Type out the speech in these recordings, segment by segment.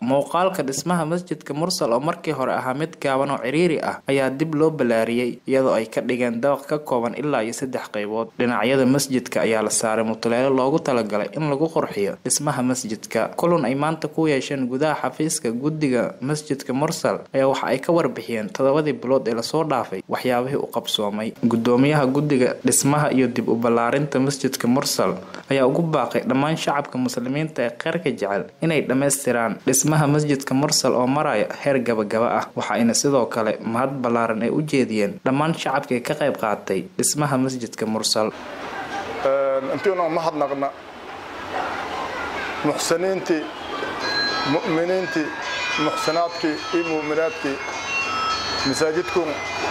muuqaalka dhismaha masjidka mursal oo markii hore ahaa mid gaaban oo ciriiri ah ayaa dib loo balaariyey iyadoo ay ka dhigeen dabaq ka kooban ilaa iyo saddex qaybood dhinacyada masjidka ayaa la saaray mutuleelo loogu talagalay in lagu qurxiyo dhismaha masjidka kulan ay maanta ku yeesheen gudaha xafiiska guddiga masjidka mursal ayaa waxa ay ka warbixiyeen toddobadii bilood ee lasoo dhaafay waxyaabihii u qabsoomay gudoomiyaha guddiga dhismaha iyo dib u ballaarinta masjidka mursal ayaa ugu baaqay dhammaan shacabka muslimiinta ee kheyrka jecel inay dhammaystiraan dhismaha masjidka mursal oo maraya heer gabagaba ah waxaayna sidoo kale mahad ballaaran ay u jeediyeen dhammaan shacabkii ka qayb qaatay dhismaha masjidka mursal intiina mahadnaqna muxsiniintii mu'miniintii muxsinaadkii iyo mu'minaadkii masaajidkun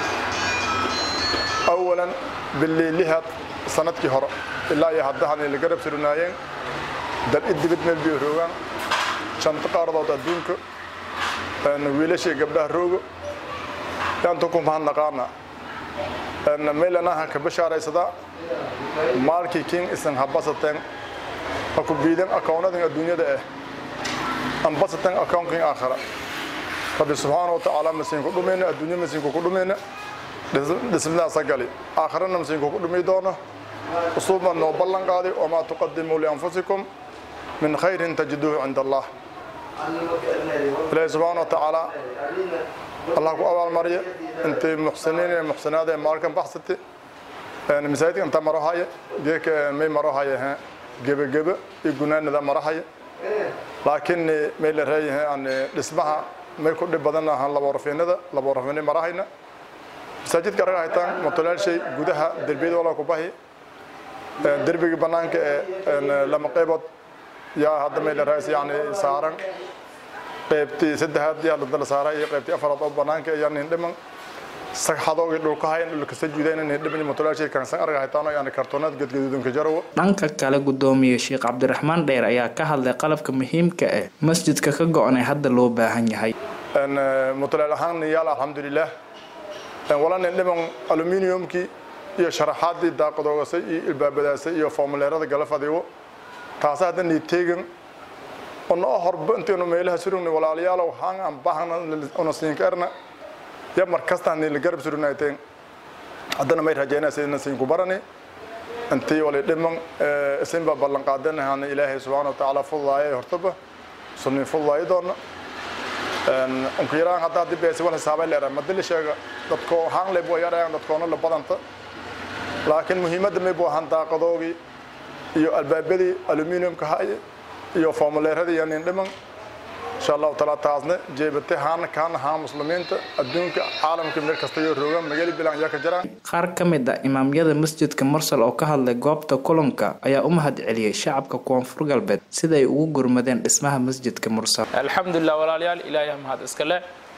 awalan biliilihaad sanadkii hore ilaa iyo haddahanay la garab surnaayeen dal i dibad meel biyo roogaan shanta qaaradood adduunka wiilashii gabdhaha roogo yaantu ku mahadnaqaana meylanaha ka bashaaraysadaa maalkii kin isan habasateen aku biidan akoonadan adduunyada ah ambasateen akoonkin aakhira rabbi subxaana watacaala masiinku dhumayna adduunya masiinku ku dhumayna dhismadaasa gali aakhirana masiinku ku dhumi doono usuuban noo ballan qaaday wamaa tuqadimuu lianfusikum min khayrin tajiduuhu cinda allah ilaahi subxaana watacaala allah ku abaalmarya intay muxsiniin ee muxsinaad ee maalkan baxsati masaajidka inta marohaya geeka may marohaya he gebageba iyo gunaanada marahaya laakiin may la reeyahay aan dhismaha may ku dhib badan ahaan laborafiinada laborafiinay marahayna masaajidka arag haytaan mutulaashay gudaha derbiyada wala ku bahi derbiga banaanka ee lama qaybood yaa hadda may la reeyay yani saaran qaybtii saddexaad yaa la saaray iyo qaybtii afaraad oo banaanka ayaa nin dhiman sagxadooga dhulka hayan dhulka sajuudayna nin dhiman mutulaashay kan san arag haytaan yani kartoonaad gadgaduudanka jarawo dhanka kale gudoomiye sheekh cabdiraxmaan dheer ayaa ka hadlay qalabka muhiimka ah masjidka ka go-an ee hadda loo baahan yahay mutulaal ahaan yaal alxamdulilah wala nin dhiman aluminiumkii iyo sharaxaadii daaqadoogasay iyo ilbaabadaasay iyo formuleerada galafadigo taasa hadda niiteegan ono horba intaynu meelaha surugna walaalayaalow haan aan bahana una siinka erna ya mar kasta ni la garab surunayteen haddana may rajaynaa sidina siinku barani intii wali dhiman isinba ballan qaadanahan ilaahay subxaana wa tacaala fududaaya hortaba sunnin fududaayo doona unku yaraan hadda haddii beesi wal hisaabay leeraa madili sheega dadko haan leb waa yarayaan dadkoona la badanta laakiin muhiimadda may buu ahaan daaqadoogii iyo albaabadii aluminiumka haye iyo formuleeradii iyo nin dhiman insha allahu taala taasna jeebate haana kaana haa muslimiinta adduunka caalamka meel kasta iyo roogaan magaali bilan yaa ka jiraan qaar ka mid ah imaamyada masjidka mursal oo ka hadlay goobta kulanka ayaa u mahad celiyey shacabka koonfur galbeed sida ay ugu gurmadeen dhismaha masjidka mursal alxamdulilah walaalayaal ilaahay mahad iskale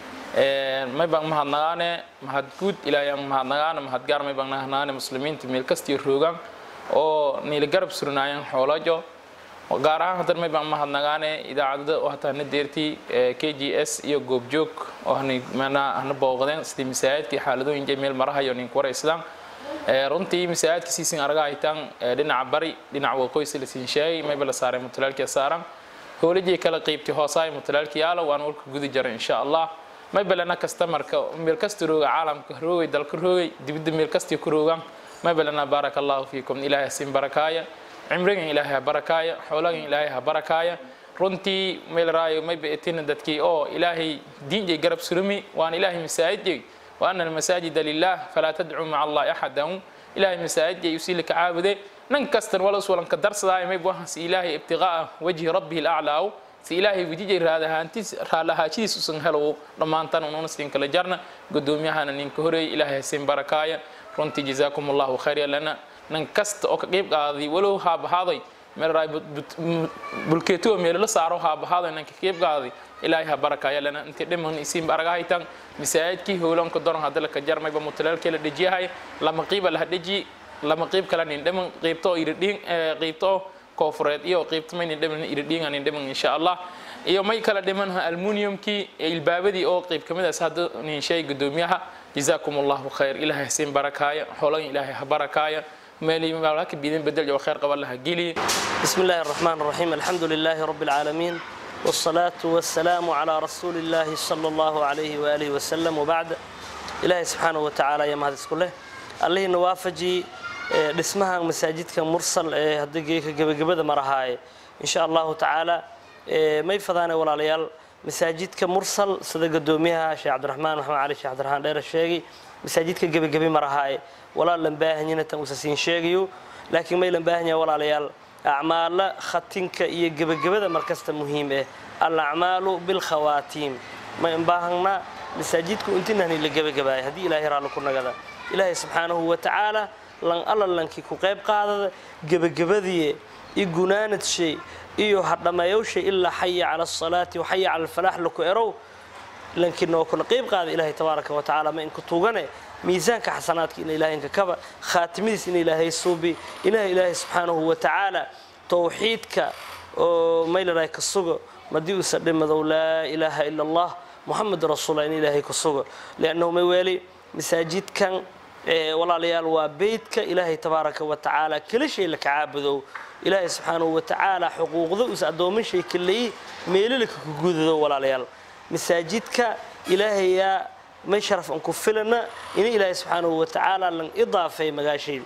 may baan mahadnagaane mahad guud ilaahay mahadnagaane mahad gaar may baan nahnaane muslimiinta meel kastiyo roogaan oo niila garab surnaayeen xoolajo gaar ahaan hadan may baan mahadnagaane idaacadada oo hataa na deertii k g s iyo goobjoog oo hana booqdeen sidii masaajidkii xaaladooyinka meel marahayo ninku waraysdaan runtii masaajidka siisin araga haytaan dhinaca bari dhinaca waqooysi la siin sheegay mayba la saaray mutulaalkii saaran howlajii kala qeybtii hoosaay mutulaalkii yaalo waan warka gudi jaray insha allah maybalana kastamarka meel kasta rooga caalamka roogay dalka roogay dibadda meel kastii ku roogaan maybalana baaraka allahu fiikum ilaahay siin barakaaya cimrigan ilaahay ha barakaaya xoolagan ilaahay ha barakaaya runtii meel raayo mayba etina dadkii oo ilaahay diinjay garab surumi waan ilaahay masaajidjay wa ana almasaajida lilah falaa tadcuu maca allahi axadan ilaahay masaajidjay usii laka caabude nan kastan walas walanka darsadaayo mayba waxaan si ilaahay ibtiqaa'a wajhi rabbihi alaclaaw si ilaahay wejijay raadahaantiis raalahaashidiis usan helow dhammaantan ununa siin kala jarna gudoomiyahana ninka horeeyay ilaahay hasiin barakaaya runtii jazaakum allahu khayr lana nan kasta oo ka qayb qaaday walow haabahaaday meelraay bulkeetuwa meelala saaro haabahaaday nan ka qayb qaaday ilaahay ha barakaya lana intii dhiman isiin aragahaytan masaajidkii howlanka doron hadda laka jarmayba mutalaalkii la dhejiyahay lama qiiba laha dheji lama qiib kala nin dhiman qiibto iridhiin qiibto koofureed iyo qiibto may nin dhiman iridhiin nin dhiman insha allah iyo may kala dhiman aluminiumkii ilbaabadii oo qiib kamid ah hadda nin shay gudoomiyaha جزاكم الله خير إلهي حسين بركايا حولين إلهي بركايا مالي مالك بيدين بدل جو خير قبل لها جيلي بسم الله الرحمن الرحيم الحمد لله رب العالمين والصلاة والسلام على رسول الله صلى الله عليه وآله وسلم وبعد إلهي سبحانه وتعالى يا مهد كله الله نوافجي dhismaha masaajidka mursal ee haddii geeka gebagabada marahaay insha allahu tacaala may fadaane walaalayaal masaajidka mursal sida gadoomiyaha sheekh cabdiraxmaan maxamed cali sheekh cabdiraxmaan dheere sheegay masaajidka gebagabi marahaay walaal lan baahanyina tan usa siin sheegayo laakiin may lan baahanya walaalayaal acmaalo khatinka iyo gebagabada markasta muhiim eh alacmaalu bilkhawaatiim ma inbaahana masaajidku intinani la gebagabaaya haddii ilaahay raalli ku nagada ilaahay subxaanahu wa tacaala lan alla lankii ku qayb qaadada gebagabadii iyo gunaanadshay iyo hadhammeeyowshay ilaa xaya cala asalaati waxaya cala alfalaax laku erow lankii noo kula qayb qaada ilaahay tabaaraka wa tacaala ma inku tuugane miisaanka xasanaadka ina ilaahay inka kaba khaatimidiis ina ilaahay suubi ilaah ilaahay subxaanahu wa tacaala towxiidka oo maylaraay ka sugo madii uusa dhimadow laa ilaaha ila allah muxamed rasuullah in ilaahay ku sugo liannahu may weeli masaajidkan walaalayaal waa beydka ilaahay tabaaraka wa tacaala kala shay la kacaabudow ilaahay subxaanahu wa tacaala xuquuqda us addoomin shay kaleyi meelilaka ku gudado walaalayaal masaajidka ilaahayaa may sharaf an ku filana in ilaahay subxaanahu wa tacaala lan idaafay magaashay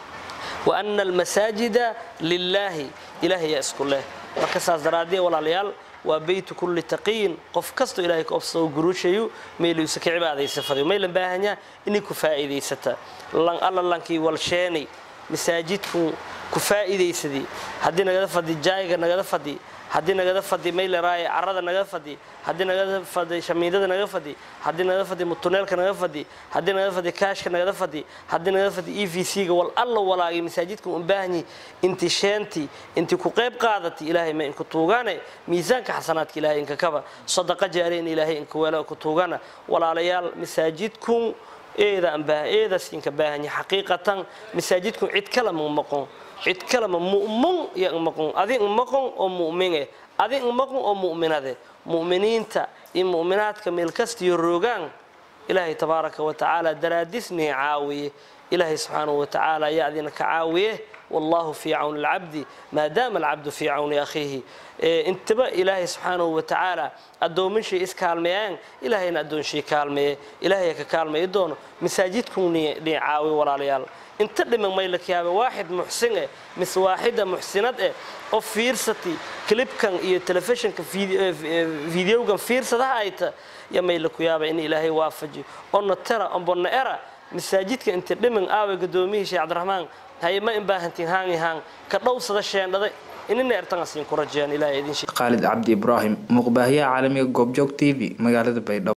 wa ana almasaajida lilaahi ilaahayaa isku leh marka saas daraadee walaalayaal waa beytu kulli taqiyin qof kastoo ilahay ka obsado guruushayu meeluusa ka cibaadaysafadayo may lan baahanyaa inay ku faa'iidaysata lan alla lankii walsheenay masaajidku ku faa'iidaysadii haddii nagada fadi jaayiga nagada fadi haddii nagada fadi mayleraaye carrada nagada fadi haddii nagada fadi shamiidada naga fadi haddii nagada fadi mutuneelka naga fadi haddii nagada fadi kaashka nagada fadi haddii nagada fadi e v c-ga wal alla walaagay masaajidka un baahanyi inti sheentii inti ku qayb qaadati ilaahay ma inku tuugaane miisaanka xasanaadka ilaahay inka kaba sadaqa jaare in ilaahay inka weelo ku tuugana walaalayaal masaajidkun eeda anbaa eedaas inka baahanya xaqiiqatan masaajidkun cid kale ma maqon cid kalema mu'min iyo maqon adi maqon oo mu'min eh adi maqon oo mu'minade mu'miniinta iyo mu'minaadka meel kastiyo roogaan ilaahay tabaaraka wa tacaala daraadisnii caawiye ilaahay subxaanahu wa tacaala ayaa adina ka caawiye والله في عون العبد ما دام العبد في عون أخيه انتبه إلهي سبحانه وتعالى أدون من شيء إسكالميان إلهي أدون شيء كالمي إلهي كالمي يدون مساجدكم نعاوي ولا ليال انت لما ميلك يا واحد محسن مس واحدة محسنة أو فيرستي كليب كان إيه تلفزيون كان فيديو كان فيرسة هايت يا ميلك يا إن إلهي وافجي أن ترى أن بنا أرى مساجدك انت لمن آوي قدومي شيخ عبد الرحمن هاي ما إن باهنتين هاني هان كدوسة الشيء هذا إننا ارتنقصين كرجان إلهي إذن شيء khaalid cabdi ibraahim muuqbaahiyaha caalamiga goobjoog t v magaalada baydhabo